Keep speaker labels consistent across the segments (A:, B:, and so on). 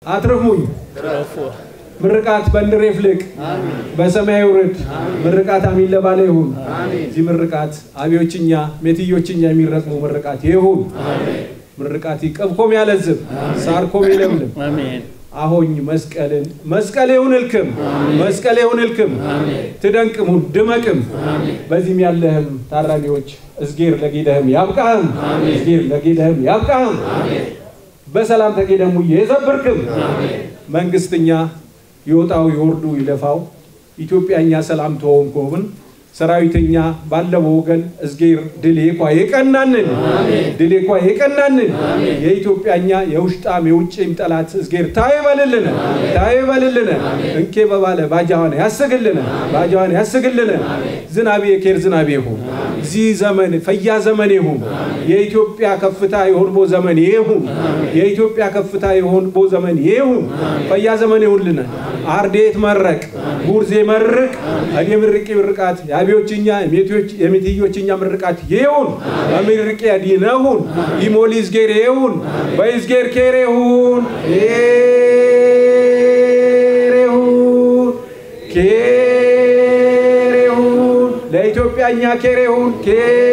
A: አትርፉኝ ምርቃት በንድሬ ፍልቅ በሰማይ ውርድ ምርቃት አሚን ለባለ ይሁን። እዚህ ምርቃት አብዮችኛ ሜትዮችኛ የሚረቅሙ ምርቃት ይሁን። ምርቃት ይቀብኮም ያለዝብ ሳርኮም ይለምልም አሆኝ መስቀልን መስቀል ይሁን እልክም መስቀል ይሁን እልክም ትደንቅም ድመቅም በዚህም ያለህም ታራሚዎች እዝጌር ለጌደህም ያብቃህም እዝጌር ለጌደህም ያብቃህም በሰላም ተጌደሙ የዘብርክም መንግስትኛ ይወጣው ይወርዱ ይለፋው ኢትዮጵያኛ ሰላም ተወም ኮብን ሰራዊተኛ ባለው ወገን እዝጌር ድሌ ኳ የቀናንን ድሌ ኳ የቀናንን የኢትዮጵያኛ የውሽጣም የውጭም ጠላት እዝጌር ታይበልልን ታይበልልን እንኬ በባለ ባጃዋን ያስግልን ባጃዋን ያስግልን ዝናቤ የኬር ዝናቤ ይሁን እዚህ ዘመን ፈያ ዘመን ይሁን የኢትዮጵያ ከፍታ የሆንቦ ዘመን ይሁን የኢትዮጵያ ከፍታ የሆንቦ ዘመን ይሁን ፈያ ዘመን ይሁንልን አርዴት መረቅ ጉርዜ መርቅ እኔ ምርቂ ምርቃት የአብዮችኛ የሜትዮችኛ ምርቃት ይሁን በምርቄ ዲነሁን ይሞሊ ዝጌር ይሁን በይዝጌር ኬሬሁን ኬሬሁን ኬሬሁን ለኢትዮጵያኛ ኬሬሁን ኬ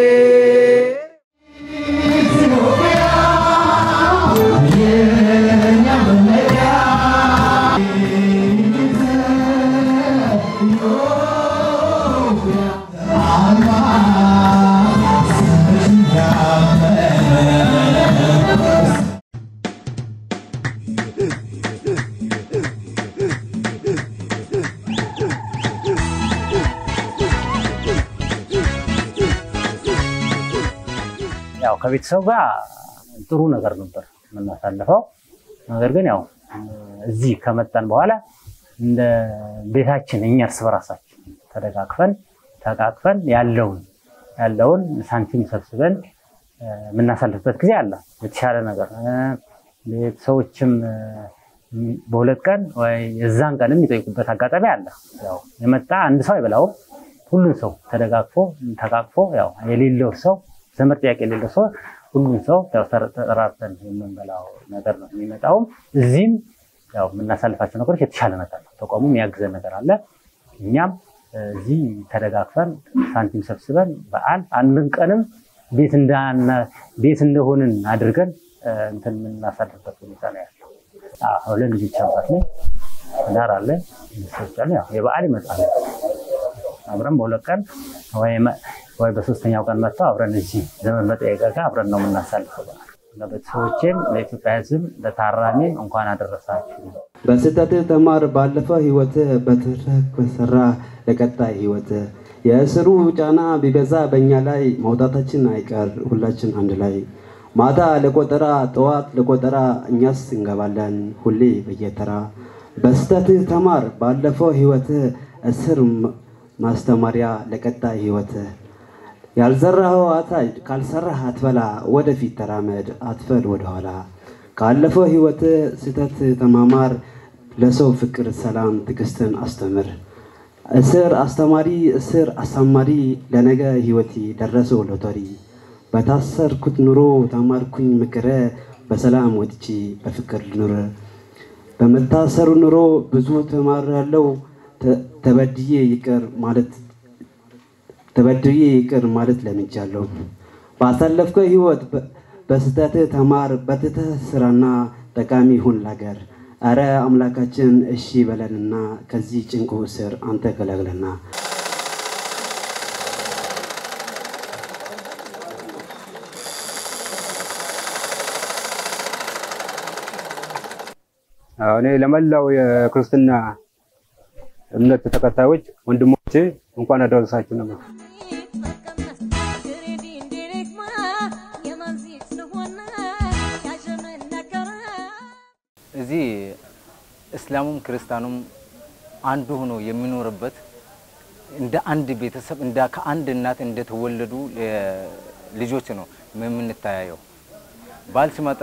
B: ያው ከቤተሰብ ጋር ጥሩ ነገር ነበር የምናሳልፈው። ነገር ግን ያው እዚህ ከመጣን በኋላ እንደ ቤታችን እኛ እርስ በራሳችን ተደጋግፈን ተቃቅፈን ያለውን ያለውን ሳንቲም ሰብስበን የምናሳልፍበት ጊዜ አለ። የተሻለ ነገር ቤተሰቦችም በሁለት ቀን ወይ የዛን ቀን የሚጠይቁበት አጋጣሚ አለ። ያው የመጣ አንድ ሰው አይበላውም። ሁሉም ሰው ተደጋግፎ ተቃቅፎ ያው የሌለው ሰው ዘመድ ጥያቄ የሌለው ሰው ሁሉም ሰው ያው ተጠራርተን የምንበላው ነገር ነው የሚመጣውም። እዚህም ያው የምናሳልፋቸው ነገሮች የተሻለ ነገር ነው። ተቋሙ የሚያግዘን ነገር አለ። እኛም እዚህ ተደጋግፈን ሳንቲም ሰብስበን በዓል አንድን ቀንም ቤት ቤት እንደሆንን አድርገን እንትን የምናሳልፍበት ሁኔታ ነው ያለው። ሁለት ልጆች አባት ነኝ። ትዳር አለ። ሰዎች አሉ። ያው የበዓል ይመጣል አብረን በሁለት ቀን ወይ በሶስተኛው ቀን መጥተው አብረን እዚህ ዘመን መጠየቅ ጋር አብረን ነው የምናሳልፈው። ለቤተሰቦቼም ለኢትዮጵያ ሕዝብ ለታራሚም እንኳን አደረሳችሁ።
C: በስህተት ተማር ባለፈ ህይወት በትረክ በሰራ ለቀጣይ ህይወት የእስሩ ጫና ቢበዛ በእኛ ላይ መውጣታችን አይቀር ሁላችን አንድ ላይ ማታ ለቆጠራ ጠዋት ለቆጠራ እኛስ እንገባለን ሁሌ በየተራ በስህተት ተማር ባለፈው ህይወት እስር ማስተማሪያ ለቀጣይ ህይወት ያልዘራኸው አታጭድ ካልሰራህ አትበላ ወደፊት ተራመድ አትፈል ወደኋላ ካለፈው ህይወት ስህተት ተማማር ለሰው ፍቅር ሰላም ትዕግስትን አስተምር እስር አስተማሪ እስር አሳማሪ ለነገ ህይወቴ ደረሰው ሎተሪ በታሰርኩት ኑሮ ተማርኩኝ ምክረ በሰላም ወጥቼ በፍቅር ልኑር በመታሰሩ ኑሮ ብዙ ተማር ያለው ተበድዬ ይቅር ማለት ተበድዬ ይቅር ማለት ለምጃለሁ። ባሳለፍከው ህይወት በስተት ተማር፣ በትተህ ስራና ጠቃሚ ሁን ላገር። አረ አምላካችን እሺ በለንና ከዚህ ጭንቁ እስር አንተ ገላግለና።
D: እኔ ለመላው የክርስትና እምነት ተከታዮች ወንድሞቼ እንኳን አደረሳችሁ ነው።
E: እዚህ እስላሙም ክርስቲያኑም አንዱ ሆኖ የሚኖርበት እንደ አንድ ቤተሰብ እንደ ከአንድ እናት እንደተወለዱ ልጆች ነው የምንተያየው። በዓል ሲመጣ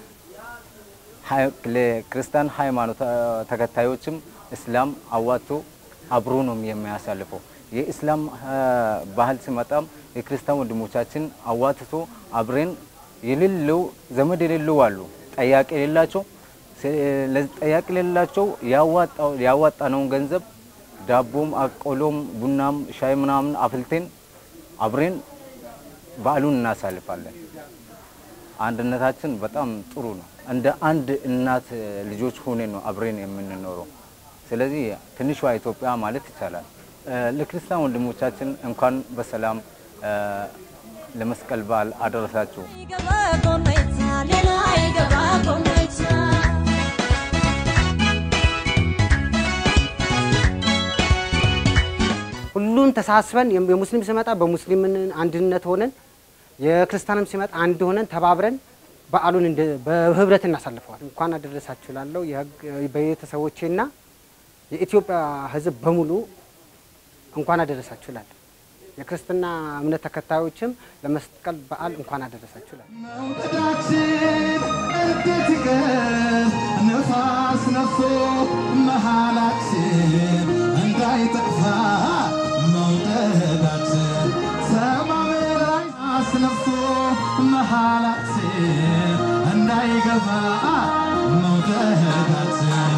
E: ለክርስቲያን ሃይማኖት ተከታዮችም እስላም አዋጥቶ አብሮ ነው የሚያሳልፈው። የእስላም ባህል ሲመጣም የክርስቲያን ወንድሞቻችን አዋትቶ አብሬን የሌለው ዘመድ የሌለው አሉ፣ ጠያቂ የሌላቸው ጠያቂ ለሌላቸው ያዋጣነውን ገንዘብ ዳቦም፣ አቆሎም፣ ቡናም፣ ሻይ ምናምን አፍልቴን አብሬን በዓሉን እናሳልፋለን። አንድነታችን በጣም ጥሩ ነው። እንደ አንድ እናት ልጆች ሆነን ነው አብሬን የምንኖረው። ስለዚህ ትንሿ ኢትዮጵያ ማለት ይቻላል። ለክርስቲያን ወንድሞቻችን እንኳን በሰላም ለመስቀል በዓል አደረሳችሁ።
F: ሁሉን ተሳስበን የሙስሊም ሲመጣ በሙስሊም አንድነት ሆነን የክርስቲያንም ሲመጣ አንድ ሆነን ተባብረን በዓሉን በህብረት እናሳልፈዋል። እንኳን አደረሳችሁ ላለው ቤተሰቦቼና የኢትዮጵያ ሕዝብ በሙሉ እንኳን አደረሳችሁ ላለ የክርስትና እምነት ተከታዮችም ለመስቀል በዓል እንኳን አደረሳችሁ ላለ
G: ነፋስ ነፍሶ መሃላችን እንዳይጠፋ መውደዳችን ሰማይ ላይ አስነፍሶ መሃላችን እንዳይገባ መውደዳችን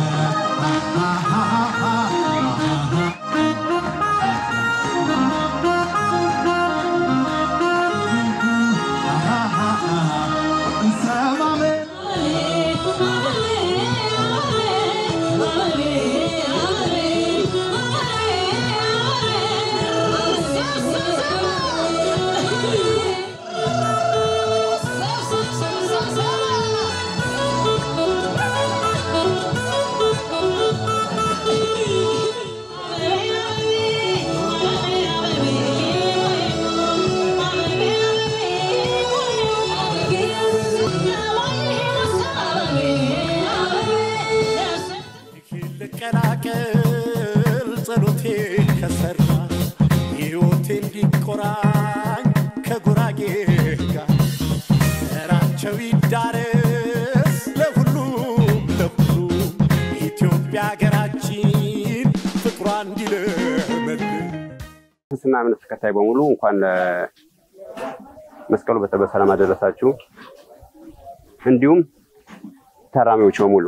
G: ልቀላቀል ጸሎቴ ከሰራ ሕይወቴ እንዲቆራኝ ከጉራጌ ጋር ዘራቸው ይዳረስ ለሁሉም ለሁሉም ኢትዮጵያ ሀገራችን ፍቅሯ እንዲለመልም
D: ክርስትና እምነት ተከታይ በሙሉ እንኳን መስቀሉ በሰላም አደረሳችሁ። እንዲሁም ታራሚዎች በሙሉ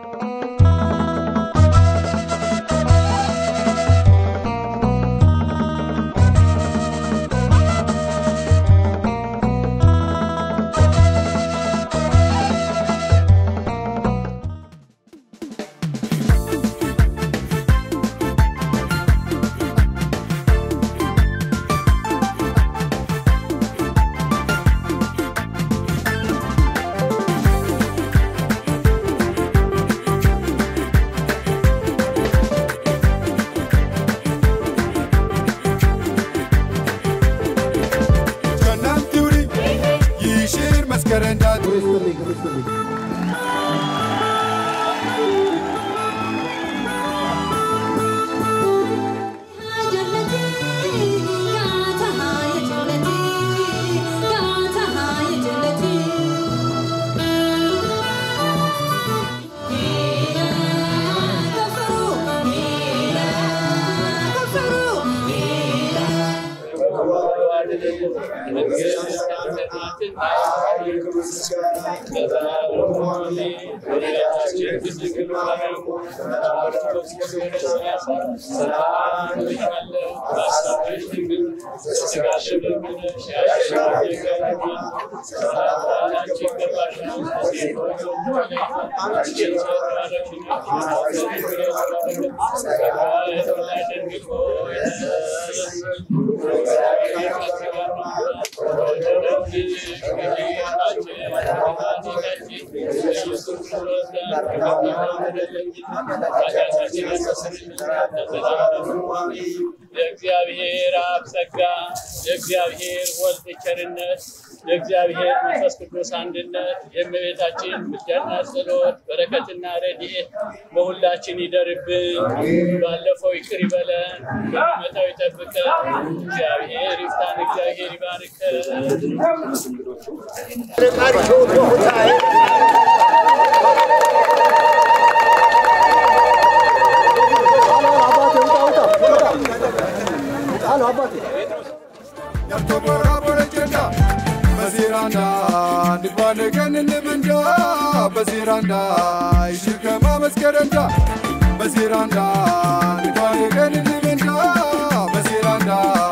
H: የእግዚአብሔር አብ ጸጋ፣ የእግዚአብሔር ወልድ ቸርነት፣ የእግዚአብሔር መንፈስ ቅዱስ አንድነት፣ የእመቤታችን ምልጃና ጸሎት በረከትና ረድኤት በሁላችን ይደርብን። ባለፈው ይቅር ይበለን፣ በሚመጣው ይጠብቀን። እግዚአብሔር ይፍታን፣ እግዚአብሔር ይባርከን።
G: Yarto bora bora jenda, mazir
I: በሴራንዳ ንግባነ ቀን እንብንዳ በሴራንዳ ይሽከማ መስከረንዳ በሴራንዳ ንግባነ ቀን እንብንዳ በሴራንዳ